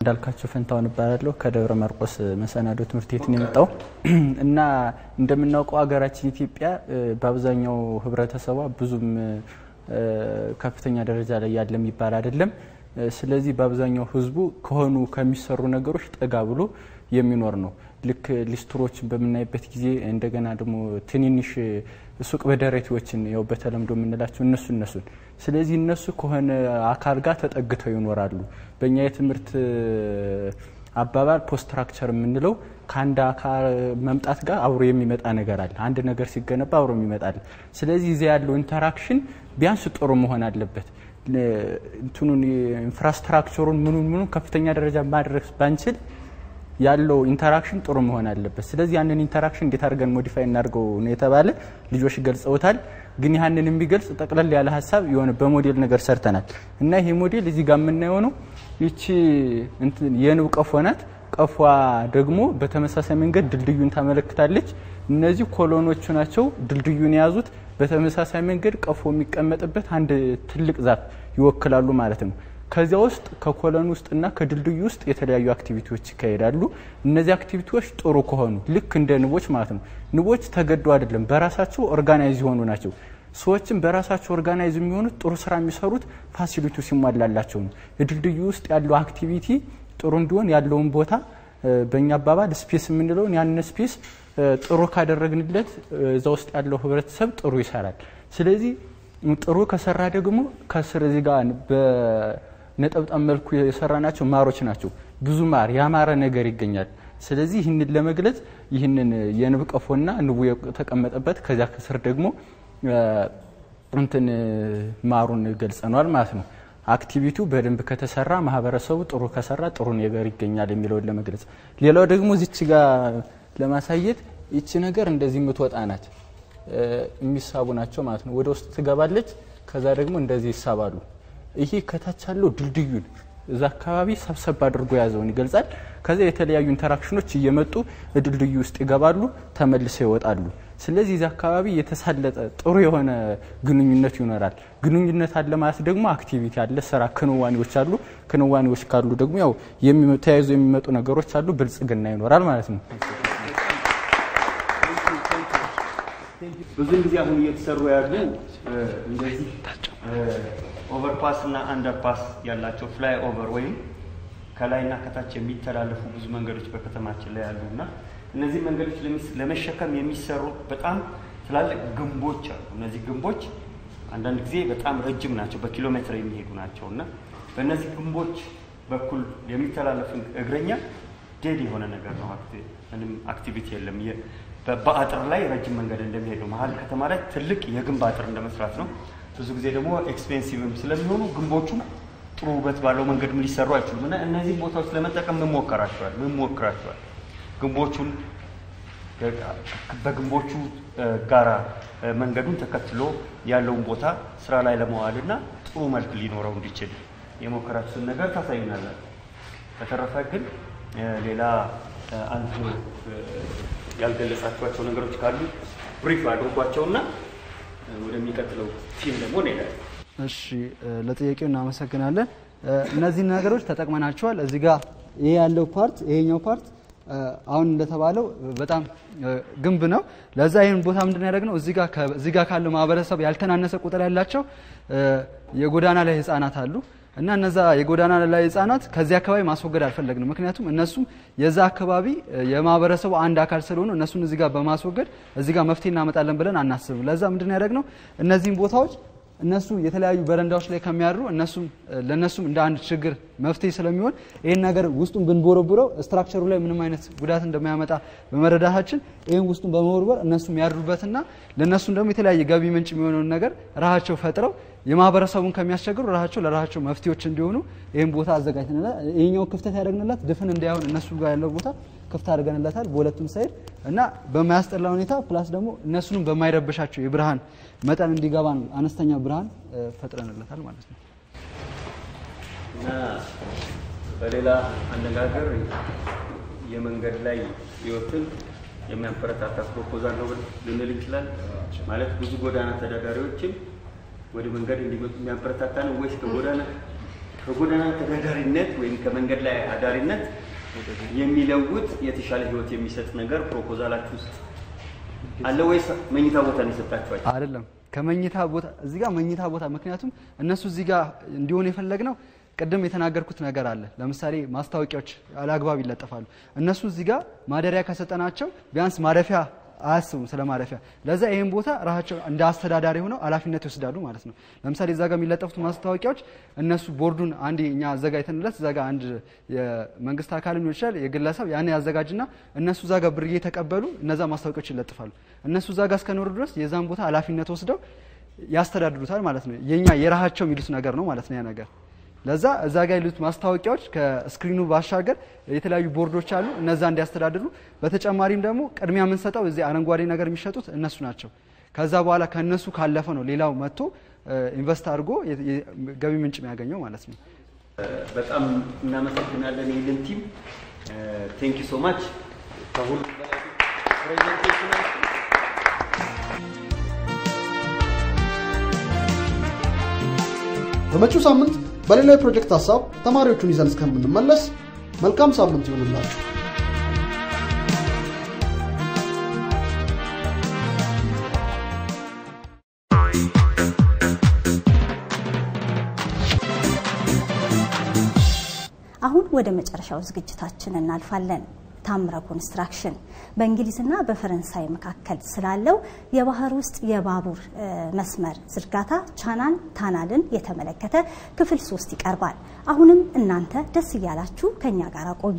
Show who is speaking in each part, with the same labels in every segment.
Speaker 1: እንዳልካቸው ፈንታውን እባላለሁ ከደብረ ማርቆስ መሰናዶ ትምህርት ቤት ነው የመጣው እና እንደምናውቀው ሀገራችን ኢትዮጵያ በአብዛኛው ህብረተሰቧ ብዙም ከፍተኛ ደረጃ ላይ ያለ የሚባል አይደለም። ስለዚህ በአብዛኛው ህዝቡ ከሆኑ ከሚሰሩ ነገሮች ጠጋ ብሎ የሚኖር ነው። ልክ ሊስትሮችን በምናይበት ጊዜ እንደገና ደግሞ ትንንሽ ሱቅ በደረቴዎችን ያው በተለምዶ የምንላቸው እነሱ እነሱን ስለዚህ እነሱ ከሆነ አካል ጋር ተጠግተው ይኖራሉ። በእኛ የትምህርት አባባል ፖስትራክቸር የምንለው ከአንድ አካል መምጣት ጋር አብሮ የሚመጣ ነገር አለ። አንድ ነገር ሲገነባ አብሮ የሚመጣል። ስለዚህ እዚያ ያለው ኢንተራክሽን ቢያንስ ጥሩ መሆን አለበት። እንትኑን ኢንፍራስትራክቸሩን ምኑን ምኑን ከፍተኛ ደረጃ ማድረስ ባንችል ያለው ኢንተራክሽን ጥሩ መሆን አለበት። ስለዚህ ያንን ኢንተራክሽን እንዴት አድርገን ሞዲፋይ እናድርገው ነው የተባለ ልጆች ገልጸውታል። ግን ያንን የሚገልጽ ጠቅለል ያለ ሀሳብ የሆነ በሞዴል ነገር ሰርተናል እና ይሄ ሞዴል እዚህ ጋር የምናየው ነው። ይቺ የንብ ቀፎ ናት። ቀፏ ደግሞ በተመሳሳይ መንገድ ድልድዩን ታመለክታለች። እነዚህ ኮሎኖቹ ናቸው ድልድዩን የያዙት። በተመሳሳይ መንገድ ቀፎ የሚቀመጥበት አንድ ትልቅ ዛፍ ይወክላሉ ማለት ነው። ከዚያ ውስጥ ከኮለን ውስጥና ከድልድዩ ውስጥ የተለያዩ አክቲቪቲዎች ይካሄዳሉ። እነዚህ አክቲቪቲዎች ጥሩ ከሆኑ ልክ እንደ ንቦች ማለት ነው። ንቦች ተገደው አይደለም፣ በራሳቸው ኦርጋናይዝ የሆኑ ናቸው። ሰዎችም በራሳቸው ኦርጋናይዝ የሚሆኑት ጥሩ ስራ የሚሰሩት ፋሲሊቲ ሲሟላላቸው ነው። የድልድዩ ውስጥ ያለው አክቲቪቲ ጥሩ እንዲሆን ያለውን ቦታ በእኛ አባባል ስፔስ የምንለውን ያንን ስፔስ ጥሩ ካደረግንለት እዛ ውስጥ ያለው ህብረተሰብ ጥሩ ይሰራል። ስለዚህ ጥሩ ከሰራ ደግሞ ከስር እዚህ ጋር በነጠብጣብ መልኩ የሰራናቸው ማሮች ናቸው። ብዙ ማር ያማረ ነገር ይገኛል። ስለዚህ ይህንን ለመግለጽ ይህንን የንብ ቀፎና ንቡ የተቀመጠበት ከዚያ ከስር ደግሞ እንትን ማሩን ገልጸነዋል ማለት ነው። አክቲቪቲው በደንብ ከተሰራ ማህበረሰቡ ጥሩ ከሰራ ጥሩ ነገር ይገኛል የሚለውን ለመግለጽ። ሌላው ደግሞ እዚች ጋር ለማሳየት ይቺ ነገር እንደዚህ የምትወጣ ናት። የሚሳቡ ናቸው ማለት ነው። ወደ ውስጥ ትገባለች። ከዛ ደግሞ እንደዚህ ይሳባሉ። ይሄ ከታች ያለው ድልድዩን እዛ አካባቢ ሰብሰብ አድርጎ የያዘውን ይገልጻል። ከዚያ የተለያዩ ኢንተራክሽኖች እየመጡ ድልድዩ ውስጥ ይገባሉ፣ ተመልሰው ይወጣሉ። ስለዚህ እዚህ አካባቢ የተሳለጠ ጥሩ የሆነ ግንኙነት ይኖራል። ግንኙነት አለ ማለት ደግሞ አክቲቪቲ አለ፣ ስራ ክንዋኔዎች አሉ። ክንዋኔዎች ካሉ ደግሞ ያው ተያይዞ የሚመጡ ነገሮች አሉ፣ ብልጽግና ይኖራል ማለት ነው።
Speaker 2: ብዙን ጊዜ አሁን እየተሰሩ ያሉ እንደዚህ ኦቨርፓስ እና አንደርፓስ ያላቸው ፍላይ ኦቨር ወይም ከላይና ከታች የሚተላለፉ ብዙ መንገዶች በከተማችን ላይ ያሉ እና እነዚህ መንገዶች ለመሸከም የሚሰሩ በጣም ትላልቅ ግንቦች አሉ። እነዚህ ግንቦች አንዳንድ ጊዜ በጣም ረጅም ናቸው፣ በኪሎ ሜትር የሚሄዱ ናቸው እና በእነዚህ ግንቦች በኩል የሚተላለፍ እግረኛ ዴድ የሆነ ነገር ነው። ምንም አክቲቪቲ የለም። በአጥር ላይ ረጅም መንገድ እንደሚሄድ ነው። መሀል ከተማ ላይ ትልቅ የግንብ አጥር እንደመስራት ነው። ብዙ ጊዜ ደግሞ ኤክስፔንሲቭም ስለሚሆኑ ግንቦቹ ጥሩ ውበት ባለው መንገድም ሊሰሩ አይችሉም እና እነዚህም ቦታዎች ለመጠቀም ምን ሞከራቸዋል ምን ሞክራቸዋል ግንቦቹን በግንቦቹ ጋራ መንገዱን ተከትሎ ያለውን ቦታ ስራ ላይ ለመዋል እና ጥሩ መልክ ሊኖረው እንዲችል የሞከራችሁን ነገር ታሳዩናላችሁ። በተረፈ ግን ሌላ አንድ ያልገለጻችኋቸው ነገሮች ካሉ ብሪፍ አድርጓቸውና ወደሚቀጥለው ቲም ደግሞ እንሄዳለን።
Speaker 3: እሺ ለጥያቄው እናመሰግናለን። እነዚህን ነገሮች ተጠቅመናቸዋል። እዚህ ጋር ይሄ ያለው ፓርት ይሄኛው ፓርት አሁን እንደተባለው በጣም ግንብ ነው። ለዛ ይህን ቦታ ምንድን ያደረግነው እዚህ ጋር ካለው ማህበረሰብ ያልተናነሰ ቁጥር ያላቸው የጎዳና ላይ ህጻናት አሉ እና እነዛ የጎዳና ላይ ህጻናት ከዚህ አካባቢ ማስወገድ አልፈለግንም። ምክንያቱም እነሱም የዛ አካባቢ የማህበረሰቡ አንድ አካል ስለሆኑ እነሱን እዚህ ጋር በማስወገድ እዚህ ጋር መፍትሄ እናመጣለን ብለን አናስብም። ለዛ ምንድን ያደረግነው እነዚህን ቦታዎች እነሱ የተለያዩ በረንዳዎች ላይ ከሚያድሩ እነሱም ለእነሱም እንደ አንድ ችግር መፍትሄ ስለሚሆን ይህን ነገር ውስጡን ብንቦረቡረው ስትራክቸሩ ላይ ምንም አይነት ጉዳት እንደማያመጣ በመረዳታችን ይህን ውስጡን በመቦርበር እነሱ የሚያድሩበትና ለእነሱም ደግሞ የተለያየ ገቢ ምንጭ የሚሆነውን ነገር ራሳቸው ፈጥረው የማህበረሰቡን ከሚያስቸግሩ ራሳቸው ለራሳቸው መፍትሄዎች እንዲሆኑ ይህን ቦታ አዘጋጅተንላል። ይህኛው ክፍተት ያደረግንላት ድፍን እንዳይሆን እነሱ ጋር ያለው ቦታ ክፍት አድርገንለታል በሁለቱም ሳይድ እና በማያስጠላ ሁኔታ ፕላስ ደግሞ እነሱንም በማይረብሻቸው የብርሃን መጠን እንዲገባ ነው አነስተኛ ብርሃን ፈጥረንለታል ማለት ነው።
Speaker 2: እና በሌላ አነጋገር የመንገድ ላይ ህይወትን የሚያበረታታ ፕሮፖዛል ነው ልንል እንችላለን። ማለት ብዙ ጎዳና ተዳዳሪዎችን ወደ መንገድ እንዲመጡ የሚያበረታታ ነው ወይስ ከጎዳና ከጎዳና ተዳዳሪነት ወይም ከመንገድ ላይ አዳሪነት የሚለውጥ የተሻለ ህይወት የሚሰጥ ነገር ፕሮፖዛላችሁ ውስጥ አለ ወይስ መኝታ ቦታ ነው የሰጣችኋቸው?
Speaker 3: አይደለም ከመኝታ ቦታ እዚህ ጋር መኝታ ቦታ ምክንያቱም እነሱ እዚህ ጋር እንዲሆን የፈለግነው ቅድም የተናገርኩት ነገር አለ። ለምሳሌ ማስታወቂያዎች አላግባብ ይለጠፋሉ። እነሱ እዚህ ጋር ማደሪያ ከሰጠናቸው ቢያንስ ማረፊያ አያስቡም ስለ ማረፊያ። ለዛ ይህን ቦታ ራሳቸው እንደ አስተዳዳሪ ሆነው ኃላፊነት ይወስዳሉ ማለት ነው። ለምሳሌ እዛ ጋር የሚለጠፉት ማስታወቂያዎች እነሱ ቦርዱን አንድ እኛ አዘጋጅተንለት እዛ ጋር አንድ የመንግስት አካል ሊሆን ይችላል የግለሰብ ያን ያዘጋጅና እነሱ እዛ ጋር ብር እየተቀበሉ እነዛ ማስታወቂያዎች ይለጥፋሉ። እነሱ እዛ ጋር እስከኖሩ ድረስ የዛን ቦታ ኃላፊነት ወስደው ያስተዳድሩታል ማለት ነው። የኛ የራሳቸው የሚሉት ነገር ነው ማለት ነው ያ ነገር ለዛ እዛ ጋር ያሉት ማስታወቂያዎች ከስክሪኑ ባሻገር የተለያዩ ቦርዶች አሉ፣ እነዛ እንዲያስተዳድሩ። በተጨማሪም ደግሞ ቅድሚያ የምንሰጠው እዚህ አረንጓዴ ነገር የሚሸጡት እነሱ ናቸው። ከዛ በኋላ ከእነሱ ካለፈ ነው ሌላው መጥቶ ኢንቨስት አድርጎ ገቢ ምንጭ የሚያገኘው ማለት ነው።
Speaker 2: በጣም እናመሰግናለን ይህንን ቲም ቴንክ ዩ ሶ ማች ከሁሉ በላይ ፕሬዘንቴሽናችሁ
Speaker 4: በመጪው ሳምንት በሌላ የፕሮጀክት ሀሳብ ተማሪዎቹን ይዘን እስከምንመለስ መልካም ሳምንት ይሁንላችሁ።
Speaker 5: አሁን ወደ መጨረሻው ዝግጅታችን እናልፋለን። ታምረ ኮንስትራክሽን በእንግሊዝና በፈረንሳይ መካከል ስላለው የባህር ውስጥ የባቡር መስመር ዝርጋታ ቻናል ታናልን የተመለከተ ክፍል ሶስት ይቀርባል። አሁንም እናንተ ደስ እያላችሁ ከኛ ጋር ቆዩ።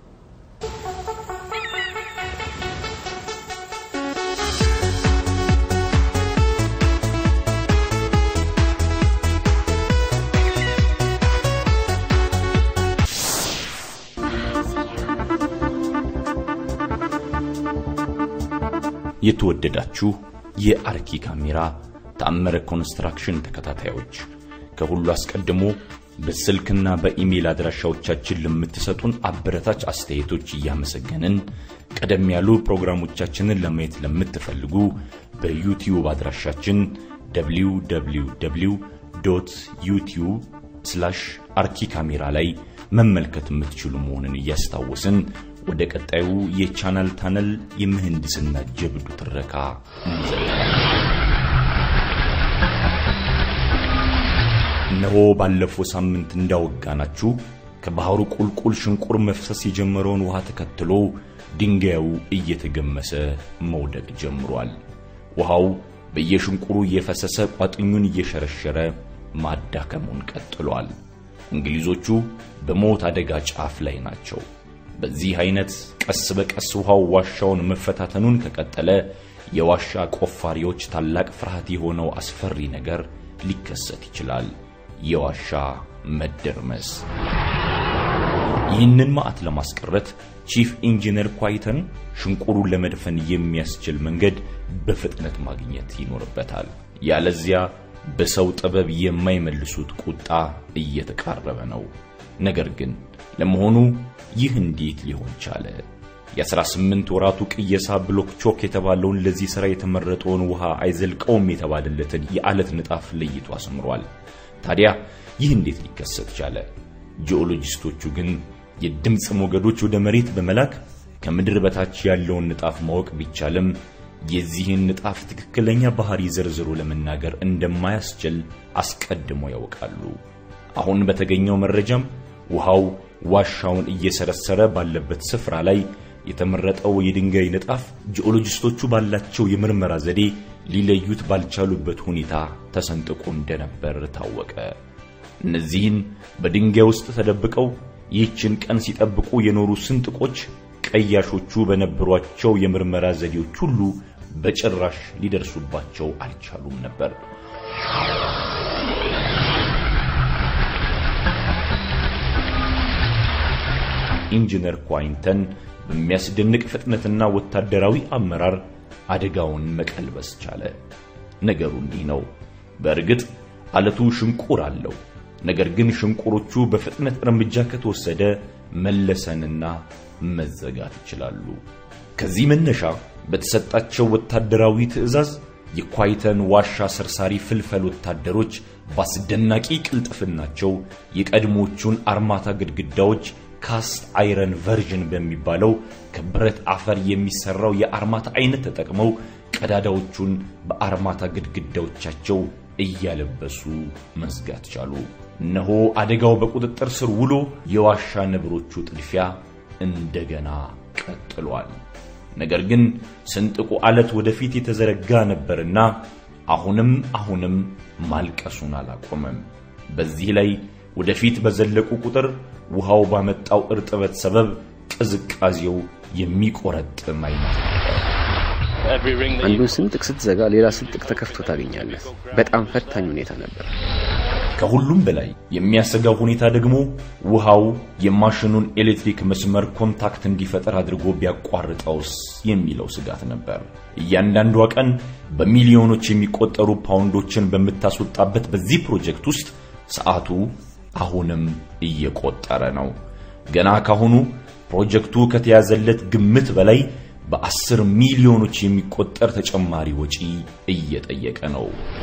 Speaker 6: የተወደዳችሁ የአርኪ ካሜራ ተአምረ ኮንስትራክሽን ተከታታዮች ከሁሉ አስቀድሞ በስልክና በኢሜይል አድራሻዎቻችን ለምትሰጡን አበረታች አስተያየቶች እያመሰገንን ቀደም ያሉ ፕሮግራሞቻችንን ለማየት ለምትፈልጉ በዩቲዩብ አድራሻችን www ዩቲዩብ ስላሽ አርኪ ካሜራ ላይ መመልከት የምትችሉ መሆኑን እያስታወስን ወደ ቀጣዩ የቻናል ታነል የምህንድስና ጀብዱ ትረካ እንዘልቃለን። እነሆ ባለፈው ሳምንት እንዳወጋናችሁ ከባህሩ ቁልቁል ሽንቁር መፍሰስ የጀመረውን ውሃ ተከትሎ ድንጋዩ እየተገመሰ መውደቅ ጀምሯል። ውሃው በየሽንቁሩ እየፈሰሰ ቋጥኙን እየሸረሸረ ማዳከሙን ቀጥሏል። እንግሊዞቹ በሞት አደጋ ጫፍ ላይ ናቸው። በዚህ አይነት ቀስ በቀስ ውሃው ዋሻውን መፈታተኑን ከቀጠለ የዋሻ ቆፋሪዎች ታላቅ ፍርሃት የሆነው አስፈሪ ነገር ሊከሰት ይችላል። የዋሻ መደርመስ። ይህንን ማዕት ለማስቀረት ቺፍ ኢንጂነር ኳይተን ሽንቁሩን ለመድፈን የሚያስችል መንገድ በፍጥነት ማግኘት ይኖርበታል። ያለዚያ በሰው ጥበብ የማይመልሱት ቁጣ እየተቃረበ ነው። ነገር ግን ለመሆኑ ይህ እንዴት ሊሆን ቻለ? የ18 ወራቱ ቅየሳ ብሎክ ቾክ የተባለውን ለዚህ ሥራ የተመረጠውን ውሃ አይዘልቀውም የተባለለትን የዓለት ንጣፍ ለይቶ አስምሯል። ታዲያ ይህ እንዴት ሊከሰት ቻለ? ጂኦሎጂስቶቹ ግን የድምፅ ሞገዶች ወደ መሬት በመላክ ከምድር በታች ያለውን ንጣፍ ማወቅ ቢቻልም የዚህን ንጣፍ ትክክለኛ ባህሪ ዘርዝሮ ለመናገር እንደማያስችል አስቀድሞ ያውቃሉ። አሁን በተገኘው መረጃም ውሃው ዋሻውን እየሰረሰረ ባለበት ስፍራ ላይ የተመረጠው የድንጋይ ንጣፍ ጂኦሎጂስቶቹ ባላቸው የምርመራ ዘዴ ሊለዩት ባልቻሉበት ሁኔታ ተሰንጥቆ እንደነበር ታወቀ። እነዚህን በድንጋይ ውስጥ ተደብቀው ይህችን ቀን ሲጠብቁ የኖሩ ስንጥቆች ቀያሾቹ በነበሯቸው የምርመራ ዘዴዎች ሁሉ በጭራሽ ሊደርሱባቸው አልቻሉም ነበር። ኢንጂነር ኳይንተን በሚያስደንቅ ፍጥነትና ወታደራዊ አመራር አደጋውን መቀልበስ ቻለ። ነገሩ እንዲህ ነው። በእርግጥ አለቱ ሽንቁር አለው። ነገር ግን ሽንቁሮቹ በፍጥነት እርምጃ ከተወሰደ መለሰንና መዘጋት ይችላሉ። ከዚህ መነሻ በተሰጣቸው ወታደራዊ ትዕዛዝ የኳይተን ዋሻ ሰርሳሪ ፍልፈል ወታደሮች በአስደናቂ ቅልጥፍናቸው የቀድሞቹን አርማታ ግድግዳዎች ካስት አይረን ቨርዥን በሚባለው ከብረት አፈር የሚሰራው የአርማታ አይነት ተጠቅመው ቀዳዳዎቹን በአርማታ ግድግዳዎቻቸው እያለበሱ መዝጋት ቻሉ። እነሆ አደጋው በቁጥጥር ስር ውሎ የዋሻ ነብሮቹ ጥድፊያ እንደገና ቀጥሏል። ነገር ግን ስንጥቁ አለት ወደፊት የተዘረጋ ነበርና አሁንም አሁንም ማልቀሱን አላቆመም። በዚህ ላይ ወደፊት በዘለቁ ቁጥር ውሃው ባመጣው እርጥበት ሰበብ ቅዝቃዜው የሚቆረጥም አይነት ነበር።
Speaker 7: አንዱን ስንጥቅ ስትዘጋ ሌላ ስንጥቅ ተከፍቶ ታገኛለህ። በጣም ፈታኝ ሁኔታ ነበር።
Speaker 6: ከሁሉም በላይ የሚያሰጋው ሁኔታ ደግሞ ውሃው የማሽኑን ኤሌክትሪክ መስመር ኮንታክት እንዲፈጠር አድርጎ ቢያቋርጠውስ የሚለው ስጋት ነበር። እያንዳንዷ ቀን በሚሊዮኖች የሚቆጠሩ ፓውንዶችን በምታስወጣበት በዚህ ፕሮጀክት ውስጥ ሰዓቱ አሁንም እየቆጠረ ነው። ገና ካሁኑ ፕሮጀክቱ ከተያዘለት ግምት በላይ በአስር ሚሊዮኖች የሚቆጠር ተጨማሪ ወጪ እየጠየቀ ነው።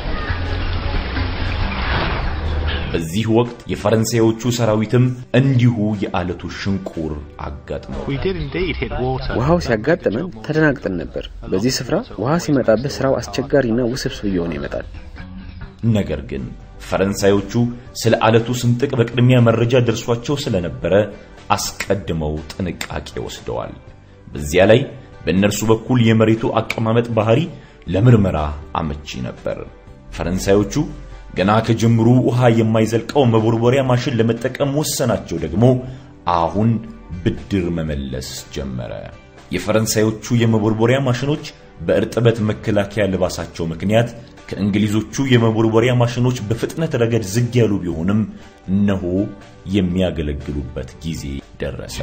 Speaker 6: በዚህ ወቅት የፈረንሳዮቹ ሰራዊትም እንዲሁ የአለቱ ሽንቁር አጋጥመው
Speaker 7: ውሃው ሲያጋጥመን ተደናግጠን ነበር። በዚህ ስፍራ ውሃ ሲመጣብህ ስራው አስቸጋሪና ውስብስብ እየሆነ ይመጣል።
Speaker 6: ነገር ግን ፈረንሳዮቹ ስለ አለቱ ስንጥቅ በቅድሚያ መረጃ ደርሷቸው ስለነበረ አስቀድመው ጥንቃቄ ወስደዋል። በዚያ ላይ በእነርሱ በኩል የመሬቱ አቀማመጥ ባህሪ ለምርመራ አመቺ ነበር። ፈረንሳዮቹ ገና ከጅምሩ ውሃ የማይዘልቀው መቦርቦሪያ ማሽን ለመጠቀም ወሰናቸው ደግሞ አሁን ብድር መመለስ ጀመረ። የፈረንሳዮቹ የመቦርቦሪያ ማሽኖች በእርጥበት መከላከያ ልባሳቸው ምክንያት ከእንግሊዞቹ የመቦርቦሪያ ማሽኖች በፍጥነት ረገድ ዝግ ያሉ ቢሆንም እነሆ የሚያገለግሉበት ጊዜ ደረሰ።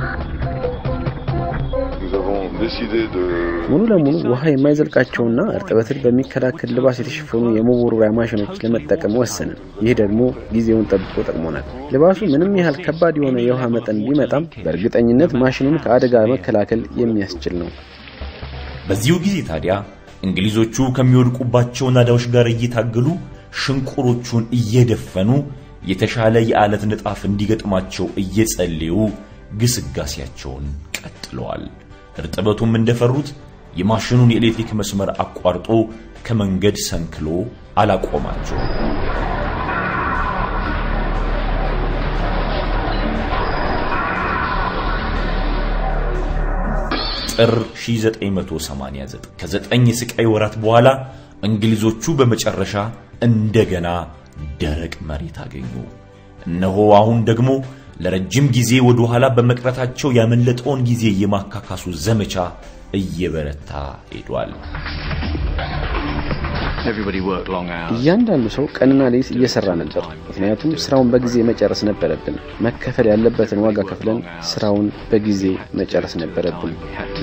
Speaker 7: ሙሉ ለሙሉ ውሃ የማይዘልቃቸውና እርጥበትን በሚከላከል ልባስ የተሸፈኑ የመቦርቦሪያ ማሽኖች ለመጠቀም ወሰንን። ይህ ደግሞ ጊዜውን ጠብቆ ጠቅሞናል። ልባሱ ምንም ያህል ከባድ የሆነ የውሃ መጠን ቢመጣም በእርግጠኝነት ማሽኑን ከአደጋ መከላከል የሚያስችል ነው።
Speaker 6: በዚሁ ጊዜ ታዲያ እንግሊዞቹ ከሚወድቁባቸው ናዳዎች ጋር እየታገሉ ሽንቁሮቹን እየደፈኑ የተሻለ የዓለት ንጣፍ እንዲገጥማቸው እየጸለዩ ግስጋሴያቸውን ቀጥለዋል። እርጥበቱም እንደፈሩት የማሽኑን የኤሌክትሪክ መስመር አቋርጦ ከመንገድ ሰንክሎ አላቆማቸው። ጥር 1989 ከዘጠኝ የስቃይ ወራት በኋላ እንግሊዞቹ በመጨረሻ እንደገና ደረቅ መሬት አገኙ። እነሆ አሁን ደግሞ ለረጅም ጊዜ ወደ ኋላ በመቅረታቸው ያመለጠውን ጊዜ የማካካሱ ዘመቻ እየበረታ ሄዷል።
Speaker 7: እያንዳንዱ ሰው ቀንና ሌሊት እየሰራ ነበር፣ ምክንያቱም ስራውን በጊዜ መጨረስ ነበረብን። መከፈል ያለበትን ዋጋ ከፍለን ስራውን በጊዜ መጨረስ ነበረብን።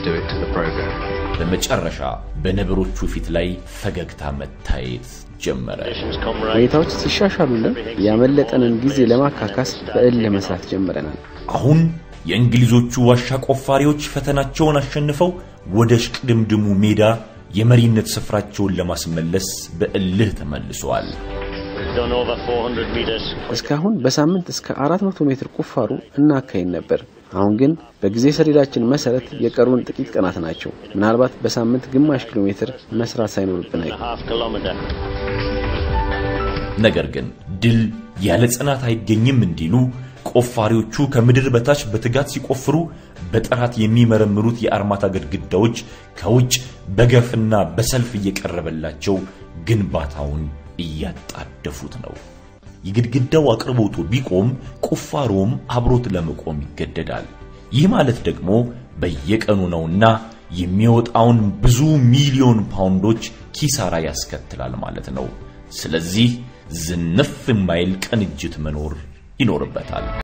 Speaker 6: በመጨረሻ በነብሮቹ ፊት ላይ ፈገግታ መታየት ጀመረ።
Speaker 7: ሁኔታዎች ሲሻሻሉልን ያመለጠንን ጊዜ ለማካካስ በእል መስራት ጀምረናል።
Speaker 6: አሁን የእንግሊዞቹ ዋሻ ቆፋሪዎች ፈተናቸውን አሸንፈው ወደ ሽቅድምድሙ ሜዳ የመሪነት ስፍራቸውን ለማስመለስ በእልህ ተመልሰዋል።
Speaker 7: እስካሁን በሳምንት እስከ 400 ሜትር ቁፋሮ እናካሄድ ነበር። አሁን ግን በጊዜ ሰሌዳችን መሰረት የቀሩን ጥቂት ቀናት ናቸው። ምናልባት በሳምንት ግማሽ ኪሎ ሜትር መስራት ሳይኖርብን አይቀርም።
Speaker 6: ነገር ግን ድል ያለ ጽናት አይገኝም እንዲሉ ቆፋሪዎቹ ከምድር በታች በትጋት ሲቆፍሩ በጥራት የሚመረምሩት የአርማታ ግድግዳዎች ከውጭ በገፍና በሰልፍ እየቀረበላቸው ግንባታውን እያጣደፉት ነው። የግድግዳው አቅርቦቱ ቢቆም ቁፋሮም አብሮት ለመቆም ይገደዳል። ይህ ማለት ደግሞ በየቀኑ ነውና የሚወጣውን ብዙ ሚሊዮን ፓውንዶች ኪሳራ ያስከትላል ማለት ነው። ስለዚህ ዝንፍ የማይል ቅንጅት መኖር ይኖርበታል።